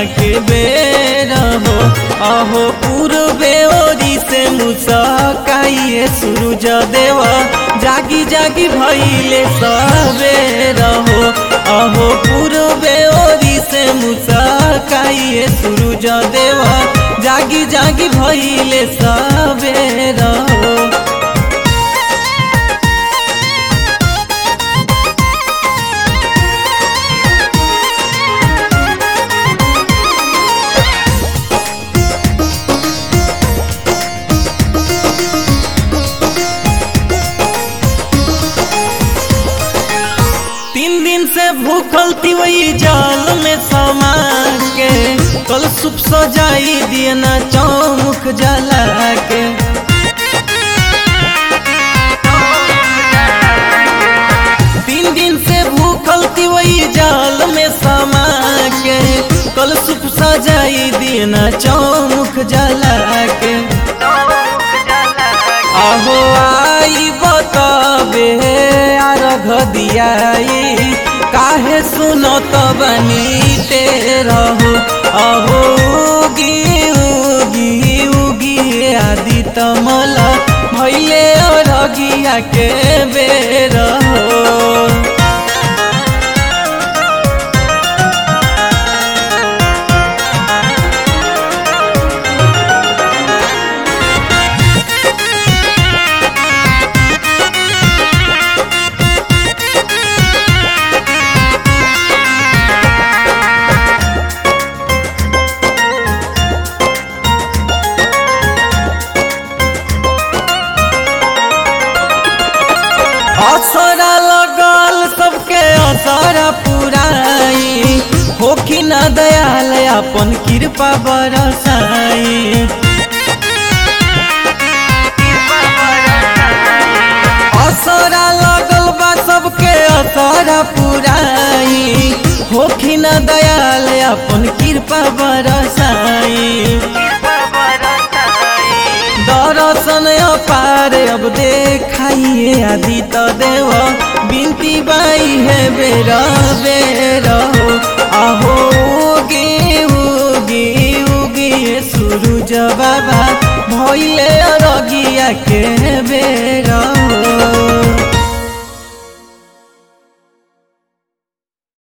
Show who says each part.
Speaker 1: के बेर हो अहो पूर्वे ओरी से मुसकाइए सूरज देवा जागी जागी भइले सवेर हो अहो पूर्वे ओरी से मुसकाइए सूरज देवा जागी जागी भइले सवेर हो तीन दिन से भूखल थी वही जाल में समा के कल सुप सजाई दिए ना चौमुख जला के तीन दिन से भूखल थी वही जाल में समा के कल सुप सजाई दिए ना चौमुख जला के अहो आई बताबे अर्घ दियाई काहे सुनो तो बनी ते रहो अहो उगी उगी उगी आदि तमल भैले अरगिया के बेर हो असरा लगल सबके असरा पुराई होखी न दयाल अपन कृपा बरसाई असरा लगल बा सबके असरा पुराई होखी न दयाल अपन कृपा बरसाई दर्शन अपार अब देखाइए आदि त देव बिनती बाई है बेर बेर हो आहो उगे उगे उगे सूरज बाबा भैले अरगिया के बेर हो